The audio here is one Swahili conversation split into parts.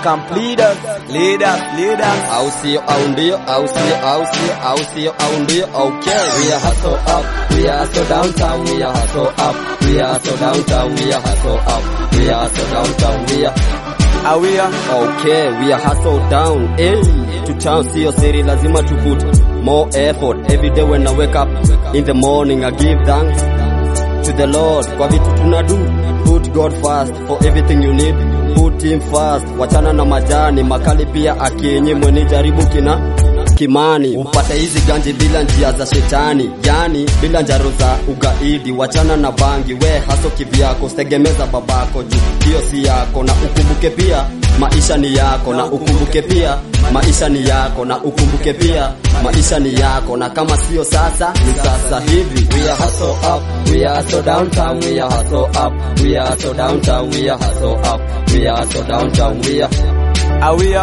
camp leaders, leaders, leaders. au sio au ndio au sio au sio au sio au ndio okay we are hustle up we are so downtown we are hustle up we are so downtown we are hustle up we are so downtown we are Awia, Okay, we are hustle down. Hey, to town sio siri, lazima to put more effort. Every day when I wake up in the morning, I give thanks to the Lord kwa vitu tunadu. Put God first for everything you need. Put him first. Wachana na majani makali, pia akinyimwe ni jaribu kina kimani upate hizi ganji bila njia za shetani, yani bila njaro za ugaidi. Wachana na bangi, we haso kivyako, usitegemeza babako juu hiyo si yako, na ukumbuke pia maisha ni yako, na ukumbuke pia maisha ni yako, na ukumbuke pia maisha ni yako, na kama sio sasa ni sasa hivi. We are hustle up, we are so downtown, we are hustle up, we are so downtown, we are hustle up, we are so downtown, we are awia,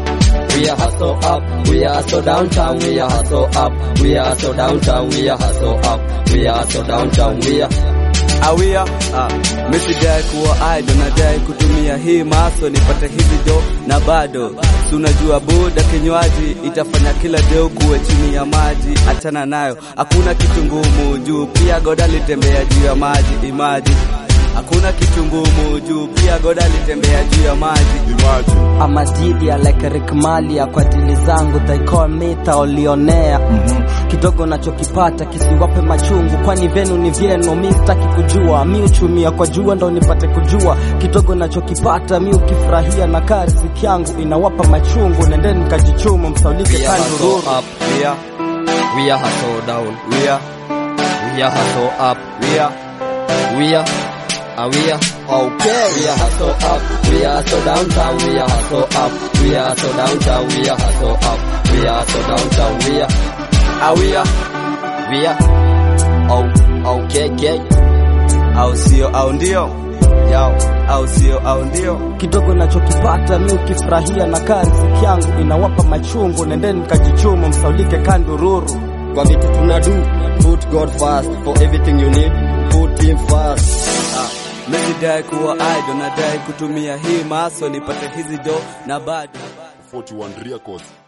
we are hustle up, we are so downtown, we are hustle up, we are so downtown, we are hustle up, we are so downtown, we are awia. Ah, mimi sidai kuwa idol, nadai kutumia hii maso nipate hizi do na bado si unajua buda kinywaji itafanya kila deo kuwe chini ya maji, achana nayo, hakuna kitu ngumu juu pia goda litembea juu ya maji, imagine hakuna kitu ngumu juu pia goda litembea juu ya maji. I'm a dealer like Rick Malia kwa dili zangu they call me taolionea kidogo nachokipata kisiwape machungu kwani venu ni vyenu mi sitaki kujua mi uchumia kwa jua ndo nipate kujua kidogo nachokipata mi ukifurahia na kaa riziki yangu inawapa machungu nendeni mkajichumu msaulike we are hustle kandururu up, We are, we are hustle down, we are, we are hustle up, we are, we are. Are we are okay? We are hustle up. We are so downtown. We are hustle up. We are so downtown. We are hustle up. We are so downtown. We are awia, we are oh okay okay. au sio au ndio yao, au sio au ndio kidogo nachokipata mi ukifurahia na kaa riziki yangu inawapa machungu nendeni mkajichumu msaulike kandururu Kwa vitu tunadu, put God first for everything you need. Put him first. Mimi sidai kuwa idol, nadai kutumia hii maso nipate hizi do na bado 41 Records.